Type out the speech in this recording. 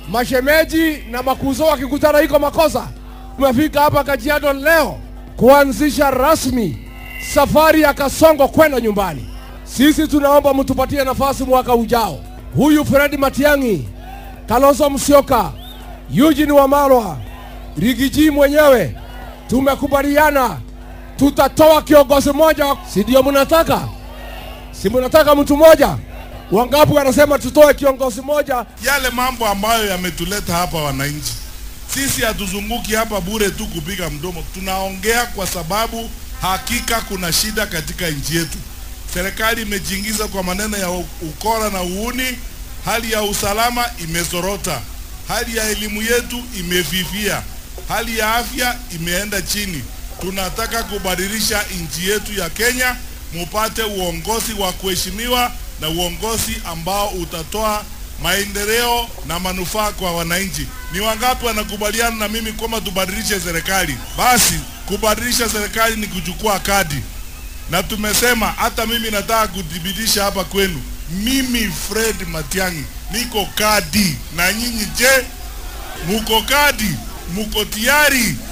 mashemeji na makuzo wakikutana iko makosa. Tumefika hapa Kajiado leo kuanzisha rasmi safari ya Kasongo kwenda nyumbani. Sisi tunaomba mtupatie nafasi mwaka ujao. Huyu Fred Matiang'i, Kalonzo Musyoka, Eugene Wamalwa, Rigiji mwenyewe tumekubaliana tutatoa kiongozi mmoja, si ndio? Mnataka si mnataka mtu mmoja? Wangapi wanasema tutoe kiongozi mmoja? yale mambo ambayo yametuleta hapa wananchi. Sisi hatuzunguki hapa bure tu kupiga mdomo, tunaongea kwa sababu hakika kuna shida katika nchi yetu. Serikali imejiingiza kwa maneno ya u- ukora na uuni, hali ya usalama imezorota, hali ya elimu yetu imefifia, hali ya afya imeenda chini. Tunataka kubadilisha nchi yetu ya Kenya, mupate uongozi wa kuheshimiwa na uongozi ambao utatoa maendeleo na manufaa kwa wananchi. Ni wangapi wanakubaliana na mimi kwamba tubadilishe serikali? Basi kubadilisha serikali ni kuchukua kadi, na tumesema hata mimi nataka kudhibitisha hapa kwenu, mimi Fred Matiang'i niko kadi, na nyinyi je, muko kadi? Muko tayari?